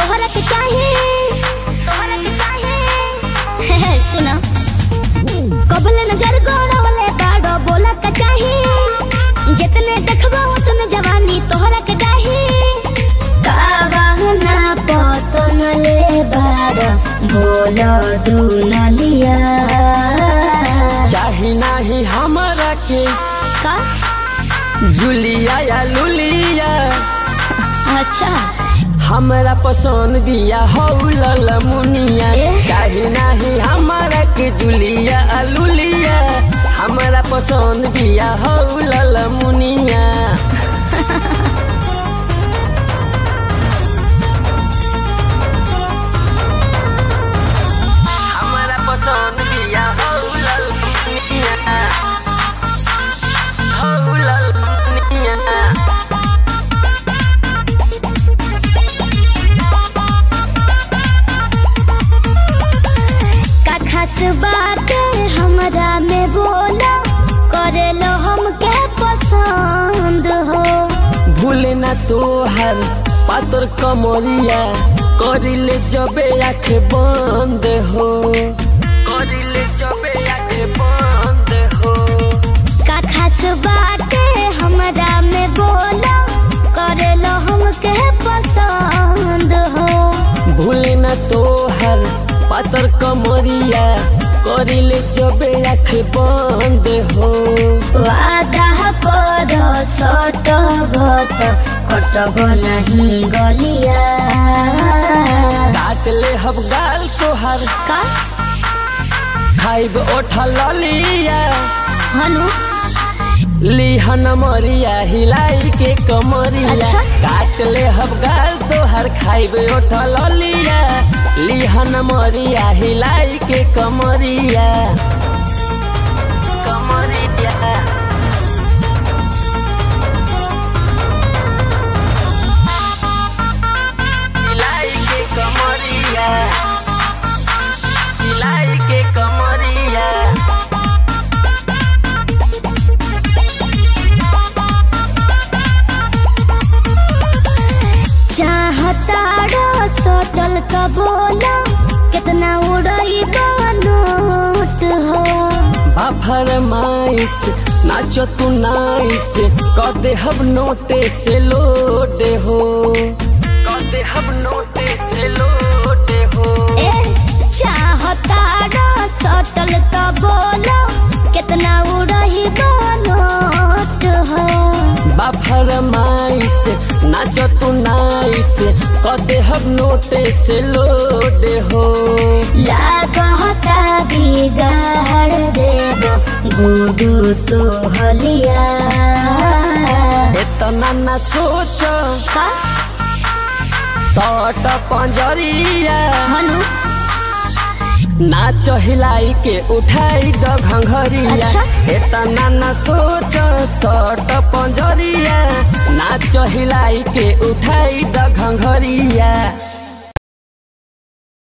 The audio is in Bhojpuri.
तोहरा के चाहे तोहरा के चाहे सुनो कबले नजर गोड़वले बाड़ो बोला का चाहे जितने देखबो उतने जवानी तोहरा के चाहे कावाहना पतन ले बाड़ो बोलो दुनलिया चाही नाही हमारा के का जुलिया या लुलिया अच्छा हमरा पसंद बिया हौ लल मुनिया एह। चाही नाही हमारा के जुलिया आ लुलिया हमरा पसंद बिया हौ लल मुनिया हमरा पसंद बिया हौ लल मुनिया हौ लल मुनिया का खास बात हमरा में बोलो करे लो हमके पसंद हो भूले ना तोहर पातर कमरिया करिले जबे आँख बंद हो करिले जबे आँख बंद हो का खास बात हमरा में बोलो करे लो हमके पसंद हो भूले ना तोहर पातर कमरिया करिले जबे आँख बंद हो वादा करो सट भत कटब नहीं गलिया काट ले हब गाल तोहर का खाइब ओठल लिया हनु लिहन मरिया हिलाई के कमरिया अच्छा। काट ले हब गाल तोहर खाइब उठल लिया लिहन मरिया हिलाई के कमरिया कमरिया हिलाई के कमरिया हिलाई के कमरिया चाहताड़ो सोटल का बोला कितना उड़ई नोट हो बाफर माइस नाचो तू नाइस कदे हब नोटे से लोडे हो कदे हब नोटे से लोडे हो ए चाहताड़ो सोटल का बोला कितना उड़ई नोट हो बाफर माइस नाचो तू नाइस कदे हब नोटे से लोडे हो लागता बिगाड़ देबो गुडू तो हलिया इतना न सोच का सट पंजरिया हनु नाच हिलाई के उठाई द घंघरिया अच्छा। एतना न सोच सट पंजरिया नाच हिलाई के उठाई द घंघरिया